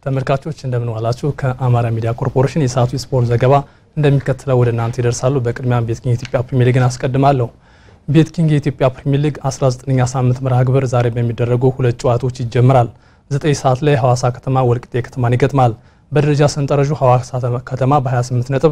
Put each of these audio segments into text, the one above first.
ተመልካቾች እንደምን ዋላችሁ። ከአማራ ሚዲያ ኮርፖሬሽን የሰዓቱ የስፖርት ዘገባ እንደሚከተለው ወደ እናንተ ይደርሳሉ። በቅድሚያም ቤት ኪንግ የኢትዮጵያ ፕሪሚየር ሊግን አስቀድማለሁ። ቤት ኪንግ የኢትዮጵያ ፕሪሚየር ሊግ 19ኛ ሳምንት መርሃ ግብር ዛሬ በሚደረጉ ሁለት ጨዋታዎች ይጀምራል። 9 ሰዓት ላይ ሐዋሳ ከተማ ወልቂጤ ከተማን ይገጥማል። በደረጃ ሰንጠረዡ ሐዋሳ ከተማ በ28 ነጥብ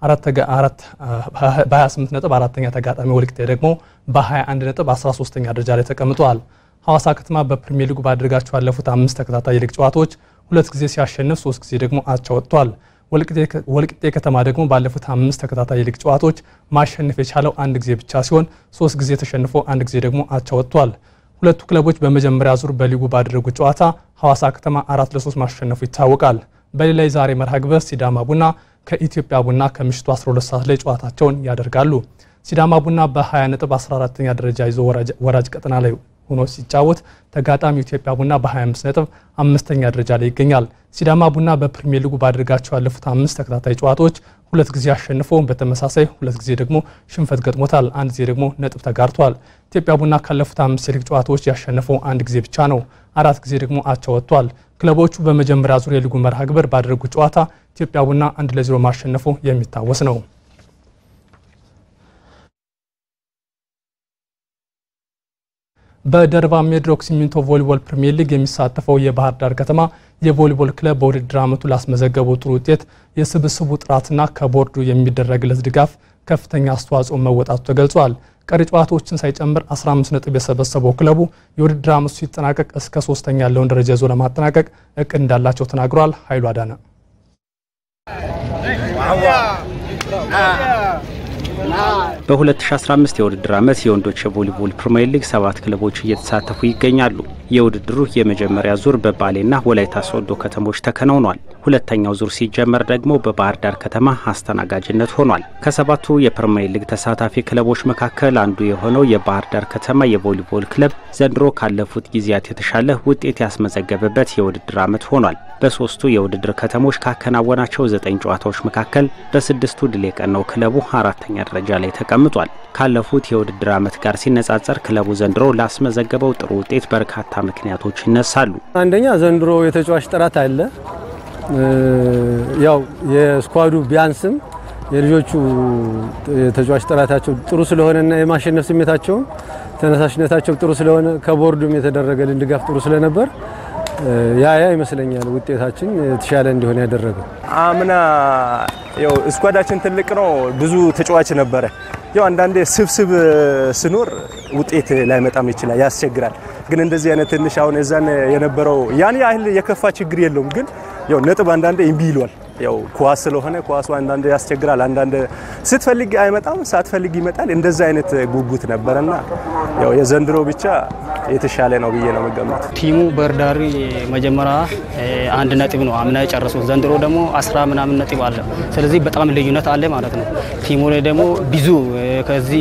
በ28 ነጥብ አራተኛ ተጋጣሚ ወልቂጤ ደግሞ በ21 ነጥብ 13ኛ ደረጃ ላይ ተቀምጠዋል። ሐዋሳ ከተማ በፕሪሚየር ሊጉ ባደረጋቸው ያለፉት አምስት ተከታታይ የሊግ ጨዋታዎች ሁለት ጊዜ ሲያሸንፍ ሶስት ጊዜ ደግሞ አቻ ወጥቷል። ወልቂጤ ከተማ ደግሞ ባለፉት አምስት ተከታታይ የሊግ ጨዋታዎች ማሸነፍ የቻለው አንድ ጊዜ ብቻ ሲሆን ሶስት ጊዜ ተሸንፎ አንድ ጊዜ ደግሞ አቻ ወጥቷል። ሁለቱ ክለቦች በመጀመሪያ ዙር በሊጉ ባደረጉት ጨዋታ ሐዋሳ ከተማ አራት ለሶስት ማሸነፉ ይታወቃል። በሌላ የዛሬ መርሃ ግብር ሲዳማ ቡና ከኢትዮጵያ ቡና ከምሽቱ 12 ሰዓት ላይ ጨዋታቸውን ያደርጋሉ። ሲዳማ ቡና በ20 ነጥብ 14ኛ ደረጃ ይዞ ወራጅ ቀጠና ላይ ሆኖ ሲጫወት ተጋጣሚው ኢትዮጵያ ቡና በ25 ነጥብ አምስተኛ ደረጃ ላይ ይገኛል። ሲዳማ ቡና በፕሪሚየር ሊጉ ባደረጋቸው ያለፉት አምስት ተከታታይ ጨዋታዎች ሁለት ጊዜ አሸንፎ በተመሳሳይ ሁለት ጊዜ ደግሞ ሽንፈት ገጥሞታል። አንድ ጊዜ ደግሞ ነጥብ ተጋርቷል። ኢትዮጵያ ቡና ካለፉት አምስት የሊግ ጨዋታዎች ያሸነፈው አንድ ጊዜ ብቻ ነው። አራት ጊዜ ደግሞ አቻ ወጥቷል። ክለቦቹ በመጀመሪያ ዙር የሊጉ መርሃ ግብር ባደረጉት ጨዋታ ኢትዮጵያ ቡና አንድ ለዜሮ ማሸነፉ የሚታወስ ነው። በደርባ ሜድሮክ ሲሚንቶ ቮሊቦል ፕሪሚየር ሊግ የሚሳተፈው የባህር ዳር ከተማ የቮሊቦል ክለብ በውድድር ዓመቱ ላስመዘገበው ጥሩ ውጤት የስብስቡ ጥራትና ከቦርዱ የሚደረግለት ድጋፍ ከፍተኛ አስተዋጽኦ መወጣቱ ተገልጿል። ቀሪ ጨዋታዎችን ሳይጨምር 15 ነጥብ የሰበሰበው ክለቡ የውድድር ዓመቱ ሲጠናቀቅ እስከ ሶስተኛ ያለውን ደረጃ ይዞ ለማጠናቀቅ እቅድ እንዳላቸው ተናግረዋል። ኃይሉ አዳነ በ2015 የውድድር ዓመት የወንዶች የቮሊቦል ፕሪሚየር ሊግ ሰባት ክለቦች እየተሳተፉ ይገኛሉ። የውድድሩ የመጀመሪያ ዙር በባሌና ወላይታ ሶዶ ከተሞች ተከናውኗል። ሁለተኛው ዙር ሲጀመር ደግሞ በባህር ዳር ከተማ አስተናጋጅነት ሆኗል። ከሰባቱ የፕሪሚየር ሊግ ተሳታፊ ክለቦች መካከል አንዱ የሆነው የባህር ዳር ከተማ የቮሊቦል ክለብ ዘንድሮ ካለፉት ጊዜያት የተሻለ ውጤት ያስመዘገበበት የውድድር ዓመት ሆኗል። በሶስቱ የውድድር ከተሞች ካከናወናቸው ዘጠኝ ጨዋታዎች መካከል በስድስቱ ድል የቀናው ክለቡ አራተኛ ደረጃ ላይ ተቀምጧል። ካለፉት የውድድር ዓመት ጋር ሲነጻጸር ክለቡ ዘንድሮ ላስመዘገበው ጥሩ ውጤት በርካታ ምክንያቶች ይነሳሉ። አንደኛ ዘንድሮ የተጫዋች ጥራት አለ። ያው የስኳዱ ቢያንስም የልጆቹ ተጫዋች ጥራታቸው ጥሩ ስለሆነና የማሸነፍ ስሜታቸውም ተነሳሽነታቸው ጥሩ ስለሆነ ከቦርዱም የተደረገልን ድጋፍ ጥሩ ስለነበር ያ ያ ይመስለኛል ውጤታችን የተሻለ እንዲሆን ያደረገው። አምና ያው ስኳዳችን ትልቅ ነው፣ ብዙ ተጫዋች ነበረ። ያው አንዳንዴ ስብስብ ስኖር ውጤት ላይመጣም ይችላል፣ ያስቸግራል። ግን እንደዚህ አይነት ትንሽ አሁን እዛን የነበረው ያን ያህል የከፋ ችግር የለውም። ግን ያው ነጥብ አንዳንዴ እምቢ ይሏል። ያው ኳስ ስለሆነ ኳሱ አንዳንድ ያስቸግራል። አንዳንድ ስትፈልግ አይመጣም፣ ሳትፈልግ ይመጣል። እንደዛ አይነት ጉጉት ነበረና ያው የዘንድሮ ብቻ የተሻለ ነው ብዬ ነው መገመት። ቲሙ በርዳሪ መጀመሪያ አንድ ነጥብ ነው አምና የጨረሱት። ዘንድሮ ደግሞ አስራ ምናምን ነጥብ አለ። ስለዚህ በጣም ልዩነት አለ ማለት ነው። ቲሙ ላይ ደግሞ ብዙ ከዚህ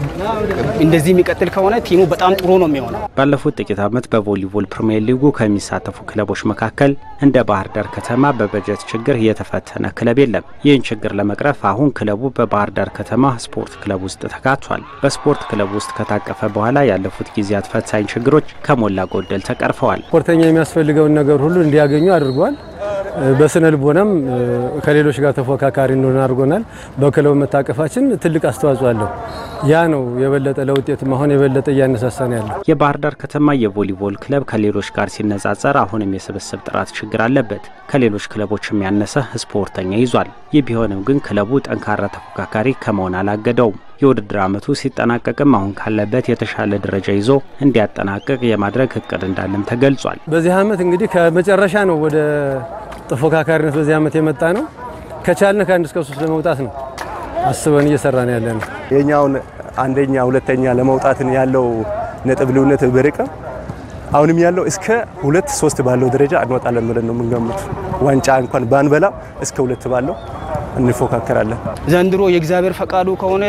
እንደዚህ የሚቀጥል ከሆነ ቲሙ በጣም ጥሩ ነው የሚሆነው። ባለፉት ጥቂት ዓመት በቮሊቦል ፕሪሚየር ሊጉ ከሚሳተፉ ክለቦች መካከል እንደ ባህር ዳር ከተማ በበጀት ችግር የተፈተነ ክለብ የለም። ይህን ችግር ለመቅረፍ አሁን ክለቡ በባህር ዳር ከተማ ስፖርት ክለብ ውስጥ ተካቷል። በስፖርት ክለብ ውስጥ ከታቀፈ በኋላ ያለፉት ጊዜያት ፈታኝ ችግሮች ከሞላ ጎደል ተቀርፈዋል። ስፖርተኛ የሚያስፈልገውን ነገር ሁሉ እንዲያገኙ አድርጓል። በስነ ልቦናም ከሌሎች ጋር ተፎካካሪ እንደሆነ አድርጎናል። በክለቡ መታቀፋችን ትልቅ አስተዋጽኦ አለው። ያ ነው የበለጠ ለውጤት መሆን የበለጠ እያነሳሳን ያለው። የባህር ዳር ከተማ የቮሊቦል ክለብ ከሌሎች ጋር ሲነጻጸር አሁንም የስብስብ ጥራት ችግር አለበት። ከሌሎች ክለቦች የሚያነሰ ስፖርተኛ ይዟል። ይህ ቢሆንም ግን ክለቡ ጠንካራ ተፎካካሪ ከመሆን አላገደውም። የውድድር ዓመቱ ሲጠናቀቅም አሁን ካለበት የተሻለ ደረጃ ይዞ እንዲያጠናቅቅ የማድረግ እቅድ እንዳለም ተገልጿል። በዚህ ዓመት እንግዲህ ከመጨረሻ ነው ወደ ተፎካካሪነት በዚህ ዓመት የመጣ ነው። ከቻልን ከአንድ እስከ ሶስት ለመውጣት ነው አስበን እየሰራን ያለ ነው። የኛውን አንደኛ ሁለተኛ ለመውጣትን ያለው ነጥብ ልዩነት በርቀም አሁንም ያለው እስከ ሁለት ሶስት ባለው ደረጃ እንወጣለን ብለን ነው የምንገምቱ። ዋንጫ እንኳን ባንበላ እስከ ሁለት ባለው እንፎካከራለን። ዘንድሮ የእግዚአብሔር ፈቃዱ ከሆነ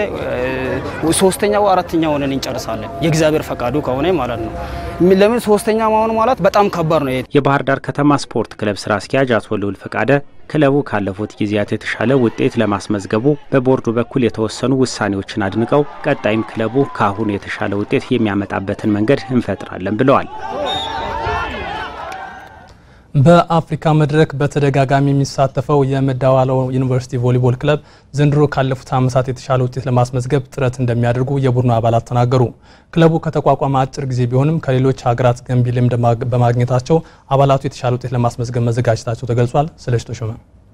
ሶስተኛ ወይ አራተኛ ሆነን እንጨርሳለን። የእግዚአብሔር ፈቃዱ ከሆነ ማለት ነው። ለምን ሶስተኛ መሆኑ ማለት በጣም ከባድ ነው። የባህር ዳር ከተማ ስፖርት ክለብ ስራ አስኪያጅ አቶ ልዑል ፈቃደ ክለቡ ካለፉት ጊዜያት የተሻለ ውጤት ለማስመዝገቡ በቦርዱ በኩል የተወሰኑ ውሳኔዎችን አድንቀው ቀጣይም ክለቡ ከአሁኑ የተሻለ ውጤት የሚያመጣበትን መንገድ እንፈጥራለን ብለዋል። በአፍሪካ መድረክ በተደጋጋሚ የሚሳተፈው የመዳዋለው ዩኒቨርሲቲ ቮሊቦል ክለብ ዘንድሮ ካለፉት ዓመታት የተሻለ ውጤት ለማስመዝገብ ጥረት እንደሚያደርጉ የቡድኑ አባላት ተናገሩ። ክለቡ ከተቋቋመ አጭር ጊዜ ቢሆንም ከሌሎች ሀገራት ገንቢ ልምድ በማግኘታቸው አባላቱ የተሻለ ውጤት ለማስመዝገብ መዘጋጀታቸው ተገልጿል። ስለሽ ተሾመ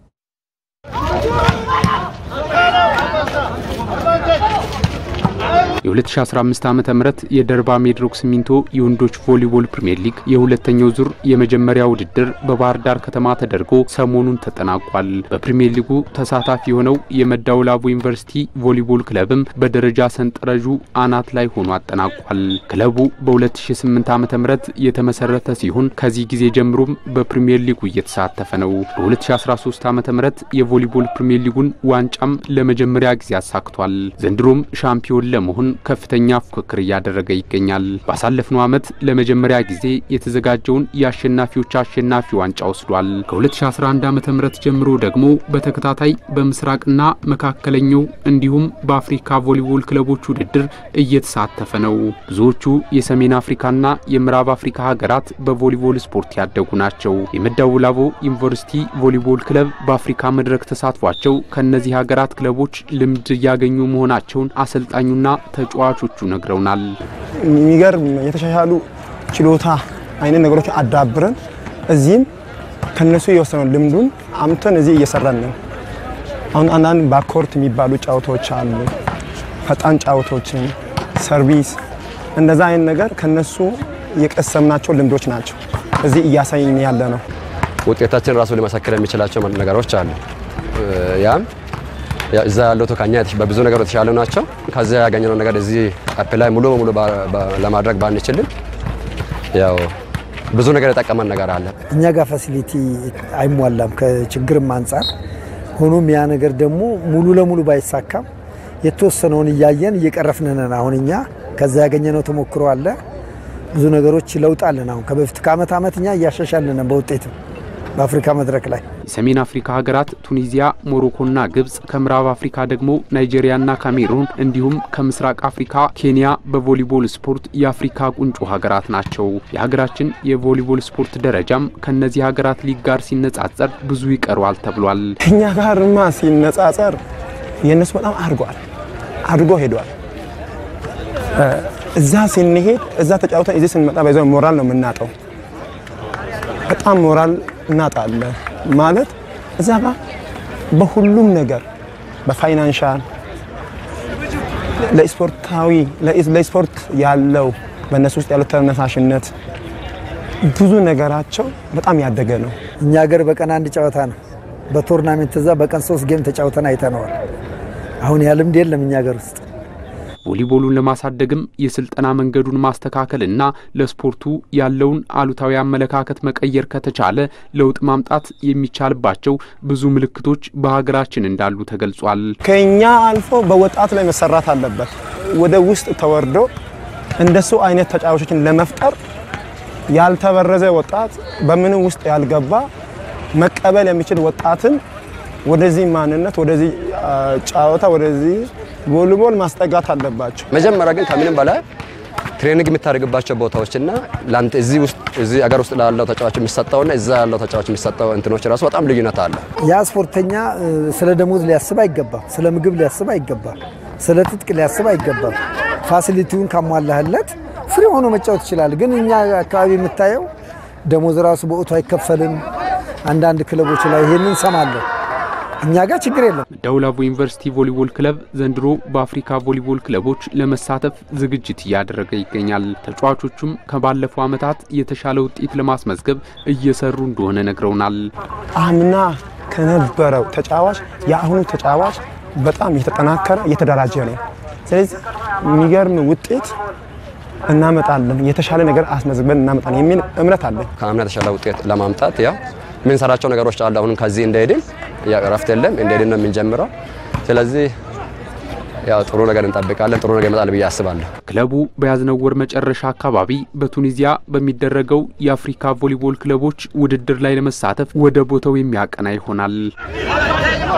የ2015 ዓ ም የደርባ ሜድሮክ ሲሚንቶ የወንዶች ቮሊቦል ፕሪምየር ሊግ የሁለተኛው ዙር የመጀመሪያ ውድድር በባህር ዳር ከተማ ተደርጎ ሰሞኑን ተጠናቋል። በፕሪምየር ሊጉ ተሳታፊ የሆነው የመዳወላቡ ዩኒቨርሲቲ ቮሊቦል ክለብም በደረጃ ሰንጠረዡ አናት ላይ ሆኖ አጠናቋል። ክለቡ በ2008 ዓ ም የተመሰረተ ሲሆን ከዚህ ጊዜ ጀምሮም በፕሪምየር ሊጉ እየተሳተፈ ነው። በ2013 ዓ ም የቮሊቦል ፕሪምየር ሊጉን ዋንጫም ለመጀመሪያ ጊዜ አሳክቷል። ዘንድሮም ሻምፒዮን ለመሆን ከፍተኛ ፉክክር እያደረገ ይገኛል። ባሳለፍነው ዓመት ለመጀመሪያ ጊዜ የተዘጋጀውን የአሸናፊዎች አሸናፊ ዋንጫ ወስዷል። ከ2011 ዓ ም ጀምሮ ደግሞ በተከታታይ በምስራቅና መካከለኛው እንዲሁም በአፍሪካ ቮሊቦል ክለቦች ውድድር እየተሳተፈ ነው። ብዙዎቹ የሰሜን አፍሪካና የምዕራብ አፍሪካ ሀገራት በቮሊቦል ስፖርት ያደጉ ናቸው። የመዳወላቡ ዩኒቨርሲቲ ቮሊቦል ክለብ በአፍሪካ መድረክ ተሳትፏቸው ከእነዚህ ሀገራት ክለቦች ልምድ እያገኙ መሆናቸውን አሰልጣኙና ተጫዋቾቹ ነግረውናል። የሚገርም የተሻሻሉ ችሎታ አይነት ነገሮች አዳብረን እዚህም ከነሱ የወሰነው ልምዱን አምተን እዚህ እየሰራን ነው። አሁን አንዳንድ ባኮርት የሚባሉ ጨዋታዎች አሉ፣ ፈጣን ጨዋታዎችን፣ ሰርቪስ፣ እንደዛ አይነት ነገር ከነሱ የቀሰምናቸው ልምዶች ናቸው። እዚህ እያሳይን ያለ ነው። ውጤታችን ራሱ ሊመሰክር የሚችላቸው ነገሮች አሉ። ያም እዛ ያለው ከኛ በብዙ ነገር የተሻሉ ናቸው። ከዚያ ያገኘነው ነገር እዚህ አፕ ላይ ሙሉ በሙሉ ለማድረግ ባንችልም ያው ብዙ ነገር የጠቀመን ነገር አለ። እኛ ጋር ፋሲሊቲ አይሟላም ከችግርም አንጻር። ሆኖም ያ ነገር ደግሞ ሙሉ ለሙሉ ባይሳካም የተወሰነውን እያየን እየቀረፍን ነን። አሁን እኛ ከዛ ያገኘነው ተሞክሮ አለ። ብዙ ነገሮች ለውጥ አለን። አሁን ከበፊት ከአመት አመት እኛ እያሻሻልን ነን በውጤትም በአፍሪካ መድረክ ላይ የሰሜን አፍሪካ ሀገራት ቱኒዚያ፣ ሞሮኮና ግብጽ፣ ከምዕራብ አፍሪካ ደግሞ ናይጄሪያና ካሜሩን እንዲሁም ከምስራቅ አፍሪካ ኬንያ በቮሊቦል ስፖርት የአፍሪካ ቁንጮ ሀገራት ናቸው። የሀገራችን የቮሊቦል ስፖርት ደረጃም ከእነዚህ ሀገራት ሊግ ጋር ሲነጻጸር ብዙ ይቀረዋል ተብሏል። ከኛ ጋርማ ሲነጻጸር የእነሱ በጣም አድርጓል አድርጎ ሄዷል። እዛ ስንሄድ እዛ ተጫውተን እዚህ ስንመጣ በዛው ሞራል ነው የምናጠው። በጣም ሞራል እናጣለን ማለት እዛ ጋር በሁሉም ነገር በፋይናንሻል ለስፖርታዊ ለስፖርት ያለው በእነሱ ውስጥ ያለው ተነሳሽነት ብዙ ነገራቸው በጣም ያደገ ነው። እኛ ሀገር በቀን አንድ ጨዋታ ነው። በቶርናሜንት እዛ በቀን ሶስት ጌም ተጫውተን አይተነዋል። አሁን ያ ልምድ የለም እኛ ሀገር ውስጥ። ቮሊቦሉን ለማሳደግም የስልጠና መንገዱን ማስተካከልና ለስፖርቱ ያለውን አሉታዊ አመለካከት መቀየር ከተቻለ ለውጥ ማምጣት የሚቻልባቸው ብዙ ምልክቶች በሀገራችን እንዳሉ ተገልጿል። ከኛ አልፎ በወጣት ላይ መሰራት አለበት። ወደ ውስጥ ተወርዶ እንደሱ አይነት ተጫዋቾችን ለመፍጠር ያልተበረዘ ወጣት በምንም ውስጥ ያልገባ መቀበል የሚችል ወጣትን ወደዚህ ማንነት ወደዚህ ጨዋታ ወደዚህ ቮሊቦል ማስጠጋት አለባቸው። መጀመሪያ ግን ከምንም በላይ ትሬኒንግ የምታደርግባቸው ቦታዎችና ለአንተ እዚህ ውስጥ እዚህ አገር ውስጥ ላለው ተጫዋች የሚሰጠውና እዛ ያለው ተጫዋች የሚሰጠው እንትኖች ራሱ በጣም ልዩነት አለ። ያ ስፖርተኛ ስለ ደሞዝ ሊያስብ አይገባም። ስለ ምግብ ሊያስብ አይገባም። ስለ ትጥቅ ሊያስብ አይገባም። ፋሲሊቲውን ካሟላህለት ፍሪ ሆኖ መጫወት ይችላል። ግን እኛ አካባቢ የምታየው ደሞዝ ራሱ በወቅቱ አይከፈልም። አንዳንድ ክለቦች ላይ ይሄንን እንሰማለን። እኛ ጋር ችግር የለም። መዳወላቡ ዩኒቨርሲቲ ቮሊቦል ክለብ ዘንድሮ በአፍሪካ ቮሊቦል ክለቦች ለመሳተፍ ዝግጅት እያደረገ ይገኛል። ተጫዋቾቹም ከባለፈው ዓመታት የተሻለ ውጤት ለማስመዝገብ እየሰሩ እንደሆነ ነግረውናል። አምና ከነበረው ተጫዋች የአሁኑ ተጫዋች በጣም የተጠናከረ የተደራጀ ነው። ስለዚህ የሚገርም ውጤት እናመጣለን፣ የተሻለ ነገር አስመዝግበን እናመጣለን የሚል እምነት አለን። ከአምና የተሻለ ውጤት ለማምጣት ያው የምንሰራቸው ነገሮች አሉ። አሁንም ከዚህ እንደሄድን እረፍት የለም እንደሄድን ነው የምንጀምረው። ስለዚህ ያው ጥሩ ነገር እንጠብቃለን። ጥሩ ነገር ይመጣል ብዬ አስባለሁ። ክለቡ በያዝነው ወር መጨረሻ አካባቢ በቱኒዚያ በሚደረገው የአፍሪካ ቮሊቦል ክለቦች ውድድር ላይ ለመሳተፍ ወደ ቦታው የሚያቀና ይሆናል።